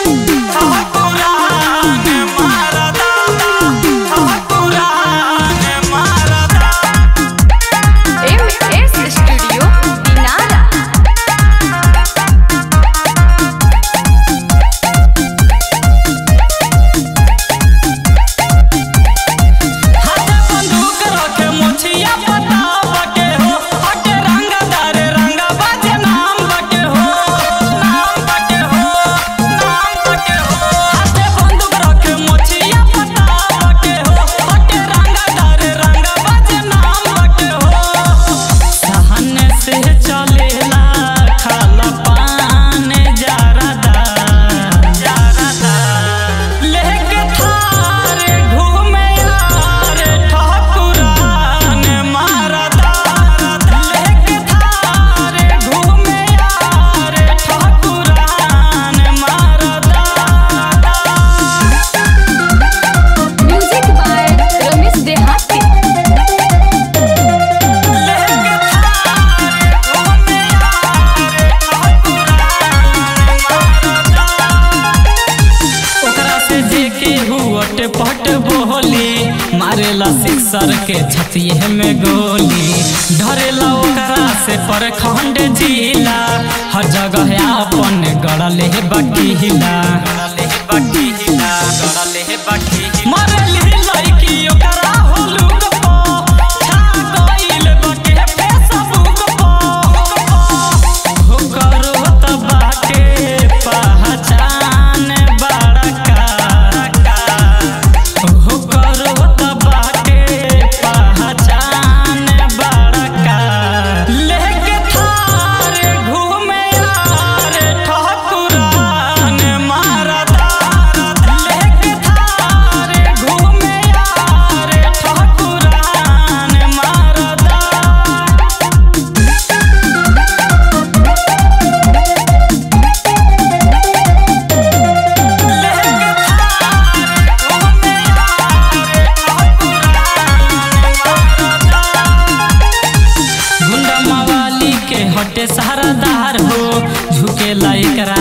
ठाकुरान मारदा ठाकुरान मारदा M S studio Dinara हाथे बंदूक रखे मुछिया पताव के हो हटे रंगदार रंग बाजे नाम बके हो नाम बके हो नाम बके हो हाथे बंदूक रखे मुछिया पताव के हो हटे रंगदार रंग बाजे नाम बके हो सहन से चलेला खाला पान जारदा जारदा लेके थारे घूमे यार ठाकुरान मारदा लेके थारे घूमे यार ठाकुरान मारदा म्यूजिक बाय रमेश देहाती ओकरा से जे के हुअट पट बोली मारेला सिक्सर के छतिए में गोली धरेला ओकरा से परखंड जिला हर जगह अपन गड़ले बकीला गड़ले बकीला गड़ले बकीला मरली लड़की ओकरा होलुक पो छा गइल बके फेसबुक पो हो करो त बाटे पहचान बड़का हो करो त बाटे पहचान बड़का लेके थारे घूमे यार ठाकुरान मारदा लेके थारे घूमे यार ठाकुरान मारदा गुंडा मवाली के हटे सरदार हो झुकेला एकरा